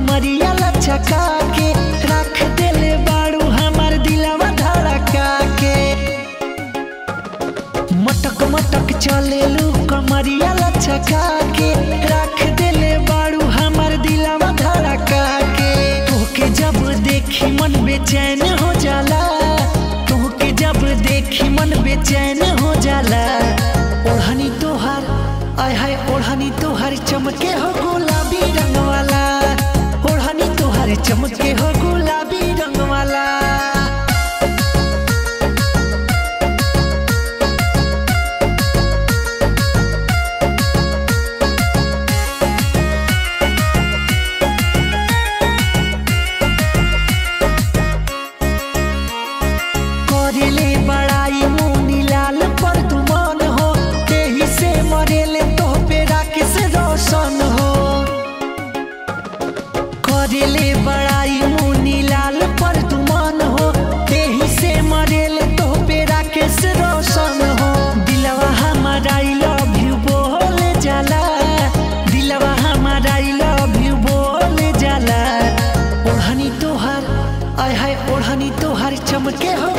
कमरिया लचका के रख देले बाड़ू हमार दिलवा धड़का के मटक मटक चलेलू कमरिया लचका के रख देले बाड़ू हमार दिलवा धड़का के तोहके जब देखी मन बेचैन हो जाला तोहके जब देखी मन बेचैन हो जाला ओढ़नी तोहार आय हाय ओढ़नी तोहार चमके हो गुलाबी रंग वाला ओढ़नी तोहार चमके हो गुलाबी रंग वाला करेले बड़ाई मुनी लाल पर दुमान हो तेही से मरेले तो पे राकेश रोशन हो करेले बड़ाई मुनी लाल पर दुमान हो तेही से मरेले तो पे राकेश रोशन हो दिलवा हमारा आई लव यू बोल जाला दिलवा हमारा आई लव यू बोल जाला ओढ़नी तोहार आय हाय ओढ़नी तोहार चमके हो